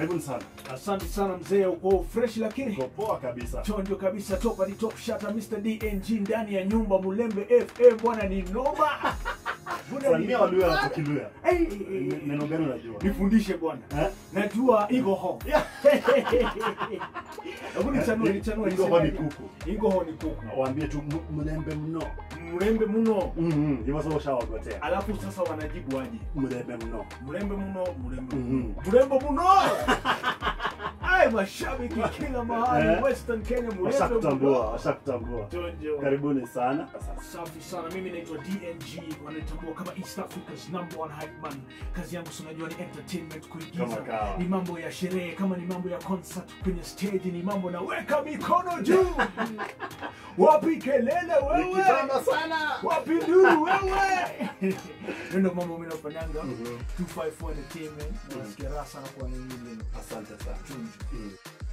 Karibuni sana. Asante sana mzee, uko fresh lakini Uko poa kabisa. chonjo kabisa, top hadi top shata, Mr DNG ndani ya nyumba Mulembe FM bwana, ni noma Bwana, ni- Salimia Waluya na Kiluya. Hey, hey, hey, N- hey. Neno gani unajua? nifundishe bwana, Eh? najua iko ho hebu nichanue nichanue, Iko ho ni niseme- kuku. iko ho ni kuku, Waambie tu "M- mlembe mno. mrembe mno, Mhm. Hivyo sasa ushawagotea. alafu sasa wanajibu aje? Mlembe mno. mrembe mno, mrembe Mhm. mno, mrembo mno. Ay, mashabiki kila mahali Eh? Western Kenya, mrembe Washakutambua, mno. washakutambua. Chonjo. Karibuni sana. Safi sana, mimi naitwa DNG, wanatambua kama East Africa's number one hype man. Kazi yangu si unajua ni entertainment, kuigiza, Kama kawa. ni mambo ya sherehe, kama ni mambo ya concert kwenye stage, ni mambo na weka mikono juu. Wapi kelele wewe? Nikitamba sana. Wapi nduru wewe? Hiyo ndio mambo mimi nafanyanga. Mhm. 254 Entertainment, nasikia raha sana kwa nini leo. Asante sana. Chonjo. Mhm.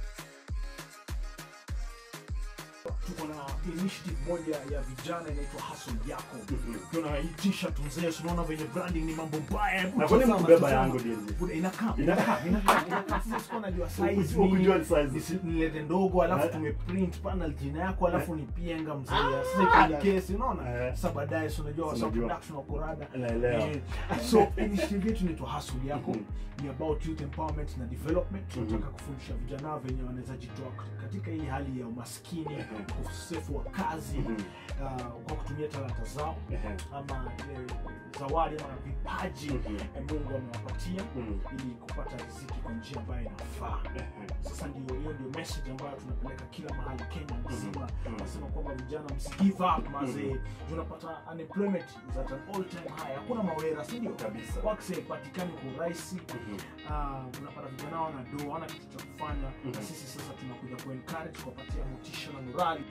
Tuko na initiative moja ya vijana inaitwa Hustle Yako. Mhm. tunaitisha tunzee tunaona venye branding ni mambo mbaya Na kwa nini kubeba yangu DNG? Kuna- inakaa Ina- inakaa inakaa inakaa sasa sikuwa najua size Ukujua ni ni size. nisi- nilete ndogo alafu Eh. tumeprint panel jina yako alafu ni pienga mzee Ah. sasa iko kesi unaona Eh. sasa baadaye si unajua wasa Unajua. production wa kurada Naelewa. Eh, so initiative yetu inaitwa hustle yako Mhm. ni about youth empowerment na development tunataka Mhm. kufundisha vijana venye wanaweza jitoa katika hii hali ya umaskini Mhm. ukosefu wa kazi Mhm. uh, kwa kutumia talanta zao Ehe. ama eh, zawadi ama vipaji Mhm. eh, Mungu amewapatia Mhm. ili kupata riziki kwa njia ambayo inafaa. Ehe. Sasa ndio hiyo ndio message ambayo tunapeleka kila mahali Kenya nzima. Mhm. Nasema kwamba vijana msi give up mazee. Tunapata unemployment is at an all time high. Hakuna mawera, si ndio? Kabisa. Work haipatikani kwa urahisi. Mhm. Ah, unapata vijana wana do wana kitu cha kufanya na Mhm. sisi sasa tunakuja ku encourage kuwapatia motisha na morali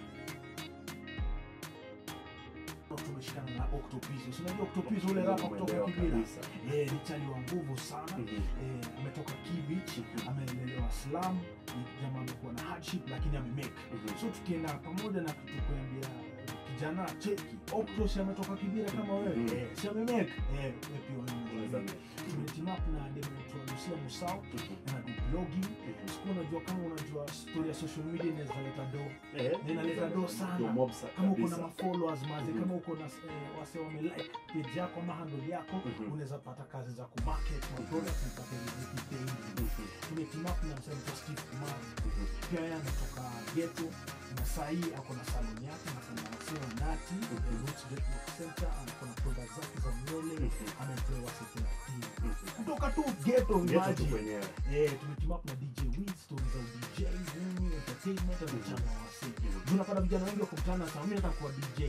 tumeshikana na Octopizzo. Si unajua Octopizzo ule rapa kutoka Umeelewa Kibira? kabisa. Eh, ni chali wa nguvu sana. Mhm. Eh, ametoka Kibich, amelelewa Slum, ni jamaa amekuwa na hardship lakini amemake. Mhm. So tukienda pamoja na tukuambia kijana cheki, Octos ametoka Kibira kama wewe. Mhm. Eh, si amemake. Eh, wewe pia Unaweza wewe. Tumeteam up na demo yetu wa Lucia Musau Mhm. na do blogging. Mhm. Siku unajua kama unajua story ya social media inaweza leta do. Eh, Inaleta do sana. Ndio mob sa- Kama uko na kabisa. mafollowers maze, Mhm. kama uko na eh, wase wamelike page yako ama handle yako, Mhm. unaweza pata kazi za kumarket ma products na kupata riziki daily. Mhm. Tumeteam up na msanii wetu Steve Kumar. Mhm. Pia yeye ametoka ghetto na saa hii ako na salon yake na kuna wasee wa nati Mhm. eh, Roots Development Center, ako na products zake za nywele, Mhm. amepewa wase thelathini Mhm. kutoka tu ghetto Yetu tu imagine. wenyewe. Eh, tumeteam up na DJ Wiz, stories za DJ, nini, entertainment na vijana wa wasee. Mhm. Unapata vijana wengi wakutana na mimi nataka kuwa DJ.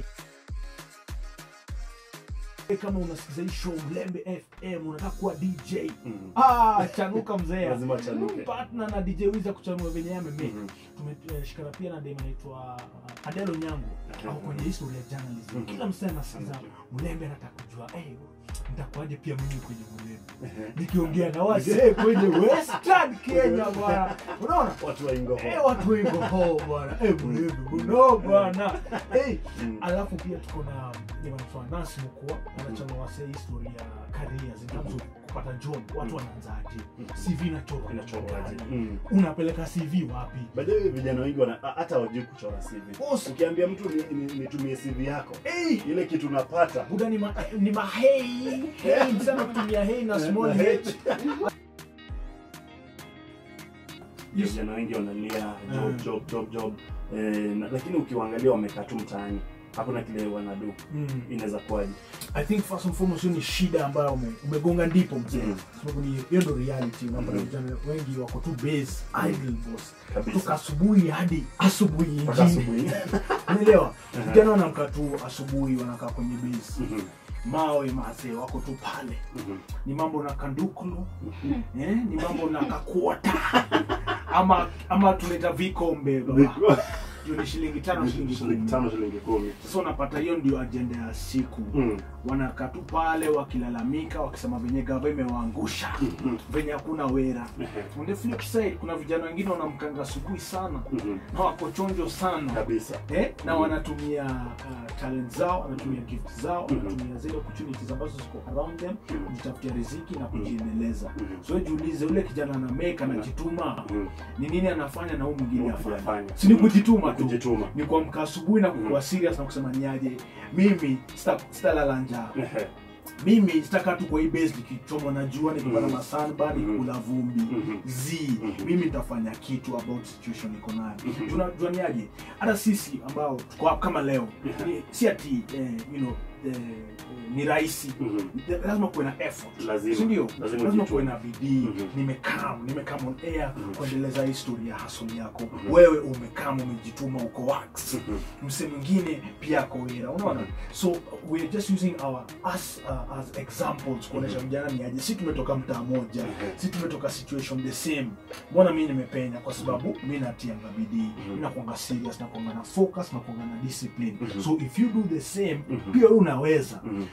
Eh, Kama unasikiza hii show Mlembe FM unataka kuwa DJ. Mhm. Ah, chanuka mzee. Lazima chanuke. Partner na DJ Wiz kuchanua venye yeye amemake. Mhm. Tumeshikana pia na demo anaitwa uh, Adelo Nyango Mhm. au kwenye history ya journalism. Mhm. Kila msee anasikiza Mhm. Mlembe anataka kujua eh nitakuwaje pia mimi kwenye Mlembe. Ehe. Nikiongea na wasee kwenye Western Kenya bwana. Unaona? Watu wa Ingo. Eh, watu wengi ho bwana. Eh, Mlembe mno bwana. Eh, Mhm. alafu pia tuko na nimanatoa Nancy Mukua anachanua wasee history ya careers in terms of kupata job. Watu wanaanzaje? CV inachorwa Inachorwaje? inachorwaje? Mhm. Unapeleka CV wapi? By the way, vijana wengi wana a- hata wajui kuchora CV. Boss. Ukiambia mtu ni- ni- nitumie CV yako, Eh, ile kitu unapata buda ni ma, ni mahei hei sana kutumia hei na small Na h Ndio vijana wengi wanalia job Mm. job job job eh, na, lakini ukiwaangalia wamekaa tu mtaani hakuna kile wanadu mm. inaweza kuwaje i think first and foremost hiyo ni shida ambayo ume, umegonga ndipo mzee Mm. sababu ni hiyo ndo reality unapata Mm. vijana wengi wako tu base idle boss kutoka kabisa asubuhi hadi asubuhi mpaka ingine asubuhi unaelewa Aha. vijana wanaamka tu asubuhi wanakaa kwenye base Mhm, mawe mazee wako tu pale mhm, ni mambo na kandukulu eh, ni mambo na kakuota ama ama tuleta vikombe baba. juu ni shilingi tano shilingi shilingi kumi tano shilingi kumi sasa unapata hiyo ndio ajenda ya siku Mm. wanakaa tu pale wakilalamika wakisema venye gava imewaangusha Mhm. venye hakuna wera Ehe. on the flip side kuna vijana wengine wanamkanga asubuhi sana Mhm. na wako chonjo sana kabisa eh, na Mhm. wanatumia uh, talent zao wanatumia gift zao Mhm. wanatumia zile opportunities ambazo ziko around them Mhm. kujitafutia riziki na Mhm. kujiendeleza Mhm. so jiulize ule kijana ana make anajituma Mhm. ni nini anafanya na huu mwingine Mungu afanya afanye. si ni kujituma tu kujituma ni kuamka asubuhi na kukuwa Mhm. serious na kusema niaje mimi sita- sitalala njaa Ehe. mimi sitakaa tu kwa hii base nikichomwa na jua nikipata Mhm. masanba Mhm. nikikula vumbi Mhm. z Mhm. mimi nitafanya kitu about situation iko nayo Mhm. tunajua niaje hata sisi ambao tuko hapa kama leo Yeah. ni, si ati eh, you know, eh, eh, ni rahisi Mhm. lazima kuwe na effort Lazima. si ndio Lazima lazima ujitume. kuwe na bidii Mhm. nimekam nimekam on air Mhm. kuendeleza hii ya hasoli yako Mhm. wewe umekam umejituma uko wax Mhm. mse mwingine pia ako wera unaona Mhm. so we're just using our us uh, as examples kuonyesha Mhm. vijana ni aje si tumetoka mtaa moja Mhm. si tumetoka situation the same mbona mi nimepenya kwa sababu mi natianga bidii Mhm. mi nakuanga serious nakuanga na focus nakuanga na discipline Mhm. so if you do the same Mhm. pia wewe unaweza Mhm.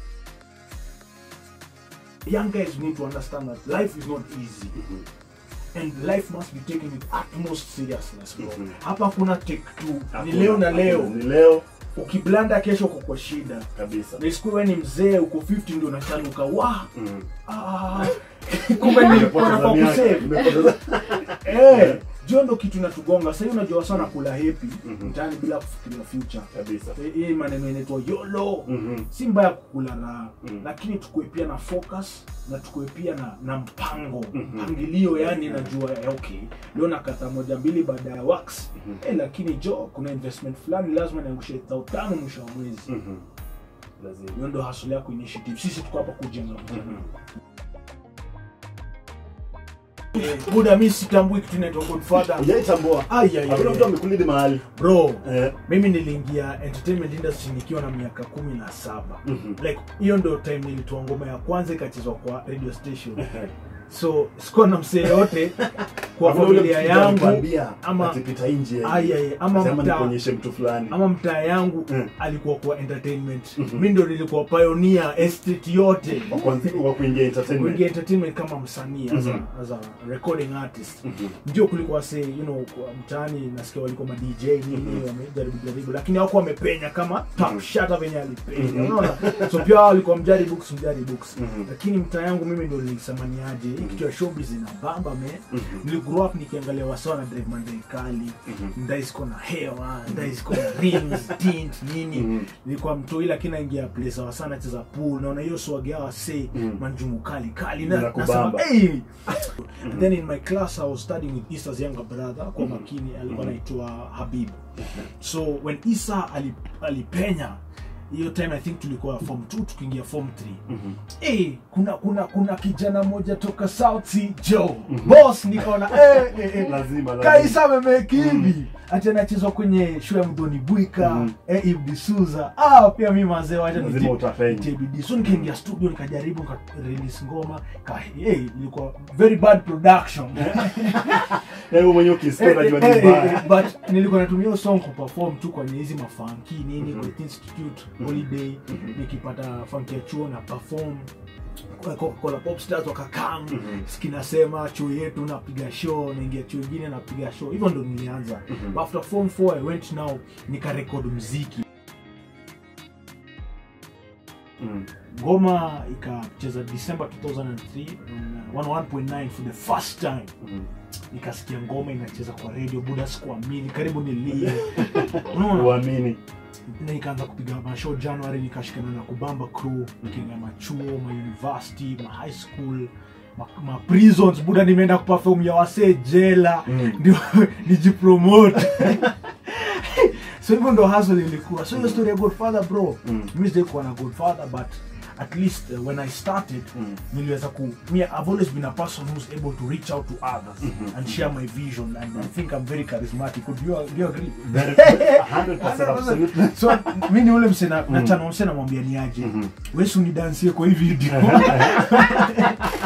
young guys need to understand that life is not easy Mhm. and life must be taken with utmost seriousness bro Mhm. hapa kuna take two ni Hakuna- leo na leo ni leo ukiblanda kesho uko kwa shida kabisa na siku wewe ni mzee uko 50 ndio unachanuka wa Mhm. ah, kumbe nilikuwa nafaa kusave Nimepoteza- eh jio ndo kitu inatugonga sasa unajua sana kula happy Mhm. mtaani bila kufikiria future kabisa Eh, hii maneno inaitwa yolo Mhm. si mbaya kukula raha Mhm. lakini tukue pia na focus na tukue pia na, na mpango Mhm. mpangilio yani najua eh, okay leo nakata moja mbili baada ya wax Mhm. eh, lakini jo kuna investment fulani lazima niangushe thao tano mwisho wa mwezi Mhm. lazima hiyo ndo hasuli yako initiative sisi tuko hapa kujenga vijana Mhm. Eh, buda mi sitambui kitu inaitwa godfather hujaitambua Ai, ai, hakuna ai. mtu amekulidi mahali bro Eh. mimi niliingia entertainment industry nikiwa na miaka kumi na saba Mhm. like hiyo ndo time nilitoa ngoma ya kwanza ikachezwa kwa radio station Ehe. so sikuwa na msee yote kwa Hakuna ule familia mtu yangu anakuambia, ama- atipita nje Ai, ai, ama Sema mtaa- nikuonyeshe mtu fulani ama mtaa yangu Mm. alikuwa kwa entertainment Mhm. mi ndo nilikuwa pioneer estate yote Wa kwanza- wa kuingia entertainment kuingia entertainment kama msanii as, Mhm. a, as a recording artist Mhm. ndio kulikuwa se you know kwa mtaani nasikia walikuwa ma DJ nini Mhm. wamejaribu jaribu lakini hawakuwa wamepenya kama top Mhm. shata venye alipenya Mhm. unaona so pia hao walikuwa mjari books mjari books Mhm. lakini mtaa yangu mimi ndo nilisema ni aje hii Mhm. kitu ya showbiz ina bamba me Mhm. nili grow up nikiangalia wasa na drive mandai kali Mhm. ndai ziko na hewa ndai ziko na rings tint nini Mhm. nilikuwa mtoi lakini naingia place wasa nacheza pool naona hiyo swag ya wase Mhm. manjumu kali kali na Inakubamba. nasema hey! and then in my class I was studying with Isa's younger brother kwa Mhm. makini alikuwa Mhm. anaitwa Habib so when Isa ali- alipenya hiyo time I think tulikuwa form 2 tukiingia form 3 Mhm. hey, kuna kuna kuna kijana moja toka South Sea Joe Mhm. boss nikaona eh, eh, eh. lazima lazima. Kaisa amemeki hivi ati anachezwa kwenye show ya Mdoni Bwika Mhm. eh, Ibdi Suza ah, pia mi mazee wacha lazima niti- utapenya nitie bidii so nikaingia studio nikajaribu nika release ngoma ka hey, ilikuwa very bad production wewe mwenyewe ukisikia Eh, unajua eh, ni eh, mbaya eh, but nilikuwa natumia hiyo song kuperform tu kwenye hizi mafanki nini Mhm. Great Institute Mhm. holiday Mhm. nikipata funky ya chuo na perform Coca-Cola pop stars wakakam Mhm. kinasema chuo yetu napiga show naingia chuo ingine napiga show hivyo ndo nilianza Mhm. But after form 4 i went now nikarekod mziki Mhm. ngoma ikacheza december 2003 on 101.9 for the first time Mhm. nikasikia ngoma inacheza kwa radio buda sikuamini karibu nilie unaona uamini na nikaanza kupiga mashow january nikashikana na kubamba crew nikiingia machuo mauniversity ma high school ma, ma prisons buda nimeenda kuperform ya wasee jela Mm. ndio nijipromote so hivyo ndo hustle ilikuwa so hiyo story ya godfather bro Mm. mi sijaikuwa na godfather but at least uh, when i started Mm. niliweza ku me i've always been a person who's able to reach out to others Mhm. and share my vision and i think i'm very charismatic would you, do you agree Very- 100% absolutely. so mi ni ule msena nachana mse namwambia ni aje Mhm. wesu ni dansie kwa hii video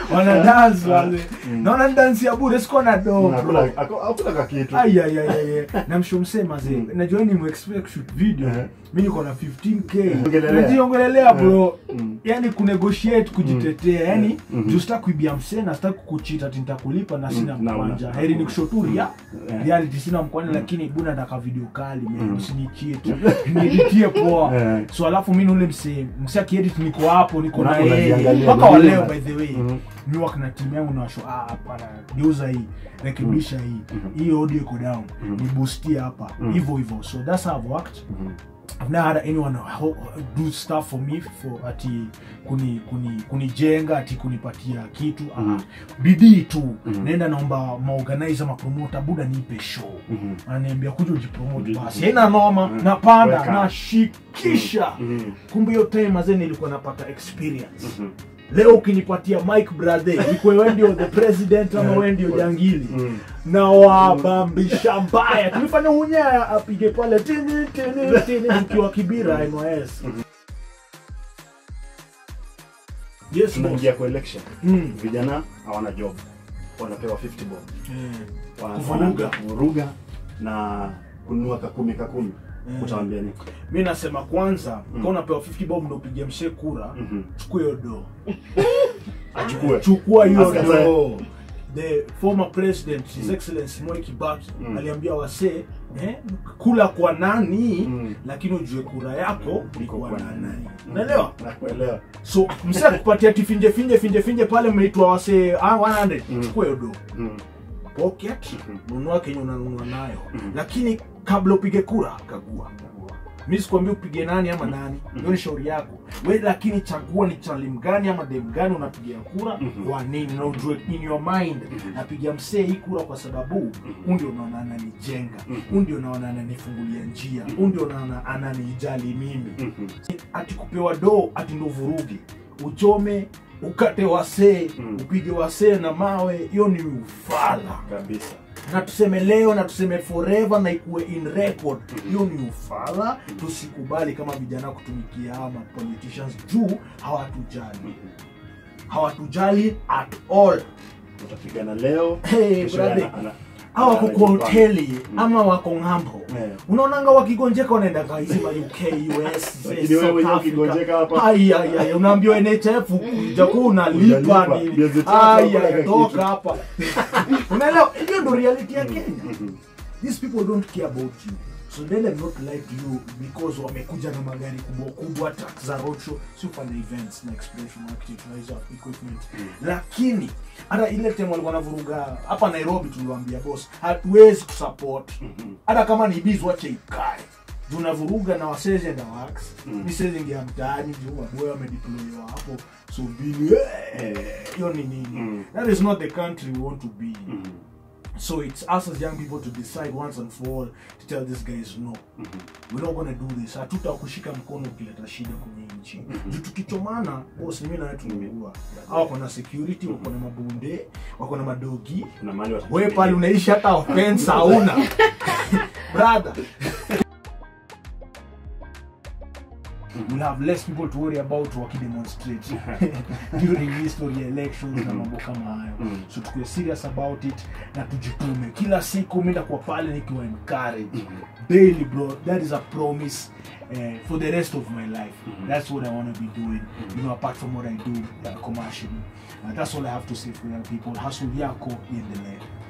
wana dance wale Mm. naona ni dance ya bure siko na do Na bro hakuna- hako- hakuna kakitu ayayayaya namshomsema zee Mm. najua ni muexpect shoot video Eh. mi niko na 15k Ongelelea. najiongelelea bro Mm. yani kunegotiate kujitetea yani Mhm. juu sitaki kuibia msena sitaki kukuchita ati nitakulipa na sina Mm, na una- mkwanja heri ni kushoturia Eh. reality sina mkwanja lakini buna nataka video kali man Mm. usinichie tu nieditie poa Eh. so alafu mi nule msee msee akiedit niko hapo niko na Unako yeye unajiangalia, mpaka waleo unajiona. by the way Mhm. mi wak na timu yangu nawasho ah, hapana geuza hii rekebisha hii Mhm. hii audio iko down Mhm. niboostie hapa Mhm. hivyo hivyo so that's how I've worked Mhm. I've never had anyone ho- do stuff for me for ati kuni kuni kunijenga ati kunipatia kitu Mhm. ah, bidii tu Mhm. naenda naomba maorganizer mapromota buda nipe show Mhm. ananiambia kuja ujipromote Mhm. basi haina noma Mhm. napanda Weka. nashikisha Mhm. kumbe hiyo time mazee nilikuwa napata experience Mhm. leo ukinipatia mike brother ikwe we ndio the president ama we ndio jangili Mhm. na wabambisha mbaya tulifanya unyaya apige pale tini tini tini mkiwa kibira NYS yes boss. tunaingia kwa election Mm. vijana hawana job wanapewa 50 bob Eh, Wana- Kuvuruga. kuvuruga na kununua kakumi kakumi Mm. utawambia nini mi nasema kwanza Mm. kama unapewa 50 bob ndo upige mshe kura Mhm. chukua hiyo do achukue chukua hiyo Asikatae. do the former president his excellency Mwai Kibaki Mm. aliambia wasee eh, kula kwa nani Mm. lakini ujue kura yako ni Iko kwa kwa nani nani. unaelewa nakuelewa so msee kupatia tifinje finje finje finje pale mmeitwa wasee ah, 100 Mm. chukua hiyo do Mhm. pocket Mhm. nunua kenye unanunua nayo Mhm. lakini kabla upige kura kagua mi sikwambia upige nani ama nani Mhm. hiyo ni shauri yako we lakini chagua ni chalim gani ama dem gani unapigia kura Mhm. kwa nini na ujue in your mind Mhm. napigia msee hii kura kwa sababu huu ndio unaona ananijenga Mhm. huu ndio unaona ananifungulia njia huu ndio unaona ananijali mimi Mhm. ati kupewa doo ati ndo vurugi uchome ukate wasee Mm. upige wasee na mawe hiyo ni ufala kabisa na tuseme leo na tuseme forever na ikuwe in record Mhm. hiyo ni ufala tusikubali kama vijana kutumikia ama politicians juu hawatujali Mhm. hawatujali at all utapigana leo Hey, kesho brother. ana- ana- au wako kwa anajipanga. hoteli Mm. ama wako ng'ambo Eh. unaonanga wakigonjeka wanaenda kaisi ma uk us Lakini wewe mwenyewe ukigonjeka hapa- aiaiai unaambiwa nhf jakuwa unalipa Hujalipa. nini Miezi tatu Ai, hakuna ai, kitu. toka hapa unaelewa hiyo ndo reality ya kenya Mhm. these people don't care about you so let them not lie to you because wamekuja na magari kubwa kubwa truck za roadshow si ufanya events na expression marketing na hizo equipment lakini hata ile time walikuwa navuruga hapa nairobi tuliwaambia boss hatuwezi kusupport Mhm. hata kama ni biz wache ikae tunavuruga na waseze na wax Mm. misezingia mtaani juu waboya wamedeployiwa hapo so mbili eh, hiyo ni nini Mm. that is not the country we want to be in Mhm. So it's us as young people to decide once and for all to tell these guys no. Mhm. We're not gonna do this. Hatutakushika mkono ukileta shida kwenye nchi. Mhm. Juu tukichomana, boss mimi na wewe tumeua. Hao wako na security, wako na mabunde, wako na madogi. kuna mahali Wewe watakimbilia. pale unaishi hata offense hauna. Brother. We'll have less people to worry about wakidemonstrate during history elections na mambo kama hayo Mm. so tukue serious about it na tujitume kila siku mi ndakuwa pale nikiwa encourage Mhm. daily bro that is a promise uh, for the rest of my life Mhm. that's what i want to be doing you know apart from what i do uh, commercially uh, that's all i have to say for young people hustle yako iendelee